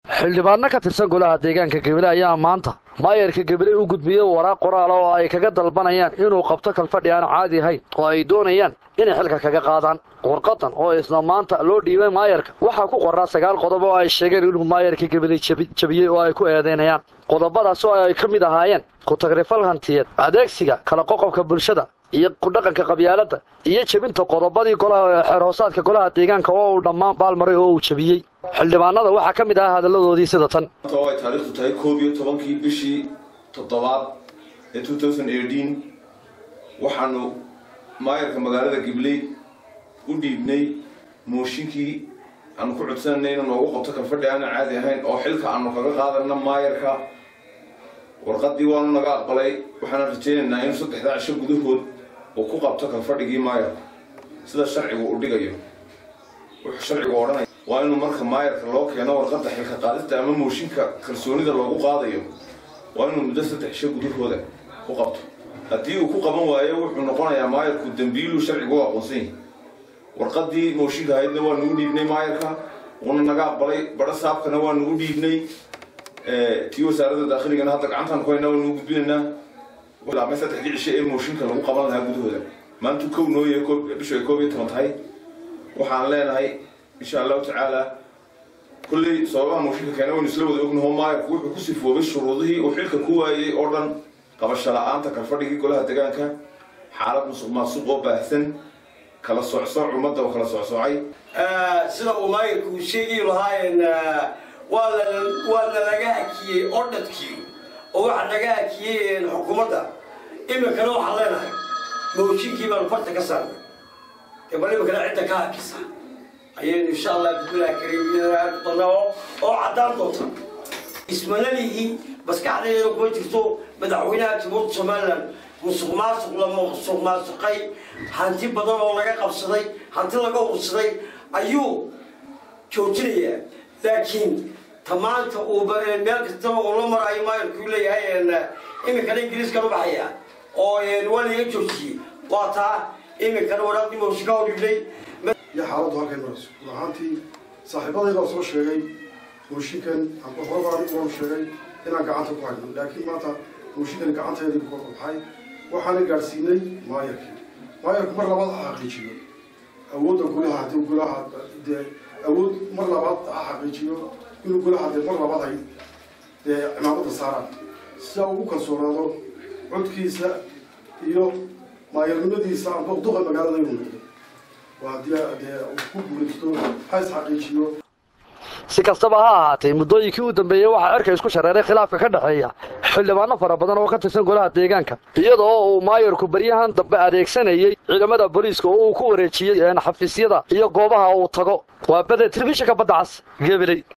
xildhibaano ka tirsan golaha deegaanka gebile ayaa maanta maayarka gebile u gudbiyey waraaq qoraal oo ay kaga dalbanayaan inuu qabto kalfadhi aan caadi ahayn oo ay doonayaan inay xilka kaga qaadaan warqadan oo isla maanta loo dhiibay maayarka waxaa ku qoraa sagaal qodob oo ay sheegeen inuu maayarka gebile jabiyey oo ay ku eedaynayaan qodobadaas oo ay ka mid ahaayeen ku-tagrifal hantiyeed adeegsiga kala qoqobka bulshada iyo kudhaqanka qabyaaladda iyo jebinta qodobadii golaha xeerhoosaadka golaha deegaanka oo uu dhammaan baalmaray oo uu jebiyey xildhibaanada waxaa ka mid ahaa hadalladoodii sida tan oo ay taariikhdu tahay koob iyo tobankii bishii toddobaad ee waxaanu maayarka magaalada gibley u dhiibnay mooshinkii aanu ku codsananay inuu noogu qabto kalfadhi aanan caadi ahayn oo xilka aanu kaga qaadana maayarka warqadii waanu naga aqbalay waxaana rajaynaynaa in saddexdaa cisho gudahood uu ku qabto kalfadhigii maayarka sida sharcigu u dhigayo wuxuu sharcigu odhanaya waa inuu marka maayarka loo keeno warqadda xilka qaadista ama mooshinka kalsoonida loogu qaadayo waa inuu muddo saddex cisho gudahooda ku qabto haddii uu ku qaban waayo wuxuu noqonayaa maayarku dembiiluu sharcigu u aqoonsan yahay warqadii mooshinka ahaydna waa nugu dhiibnay maayarka uuna naga aqbalay badho saabkana waa nugu dhiibnay tii wasaaradda daakhiligana hadda gacantaan ku haynaa waa nugu gudbinaynaa bilaabmay saddexdii cisho ee mooshinka lagu qaban lahaa gudahooda maantu kow nooye bishu ay koob iyo toban tahay waxaan leenahay insha allahu tacaala kulley sababaha mooshinka keena waynu isla wada ognaho maayarku wuxuu ku sifoobay shuruudihii uu xilka ku waayey oo dhan qabasho la-aanta kalfadhigii golaha deegaanka xaalad musuq maasuq oo baahsan kala socsooc ummadda oo kala socsoocay sida uu maayarku uu sheegi lahaayeen waa nalaga hakiyey ordhadkii oo waxaa naga hakiyey xukuumadda iminkana waxaan leenahay mooshinkii baanu farta ka saarnay dee bal iminkana cidda ka hakisa ayaynu insha allah bismillahi kariim doonaa oo caddaan doonta ismanalihii maskaxdayda kuma jirto madaxweynaha jamhuuriyadda somalilan musuq maasuq la musuq maasuqay hanti badan oo laga qabsaday hanti laga ursaday ayuu joojinayaa laakiin tamaanta uu meel kastaba uu la marayo maayarkuu leeyahay iminkana ingiriiskan u baxaya oo waa laga joojiyey waa taa iminkana waraaqdii mooshinka u dhibnay iyo xaaladdu halkay marayso ahaantii saaxiibadaydaa soo sheegay mooshinkan horabaan waanu sheegay inaan gacanta ku hayno laakiin maanta mooshinkan gacanteedii ku korbaxay waxaana gaadhsiinay maayarkii maayarku mar labaad ha xaqiijiyo awoodda golaha haddii golaha dee awood mar labaad ha xaqiijiyo inuu golaha dee mar labaad ay dee cimaamada saaraan sidaa ugu kalsoonaado codkiisa iyo maayarnimadiisa amba duqa magaalada inuu noqdo waa dee dee ku guulaysto ha is xaqiijiyo si kastaba ha ahaatee muddooyinkii u dambeeyey waxaa cirka isku shareeray khilaafka ka dhexeeya xildhibaano fara badan oo ka tirsan golaha deegaanka iyadoo uu maayarku baryahan dambe adeegsanayey ciidamada booliiska oo uu ku wareejiyey xafiisyada iyo goobaha uu tago waa bade telefishinka badda cas gebiley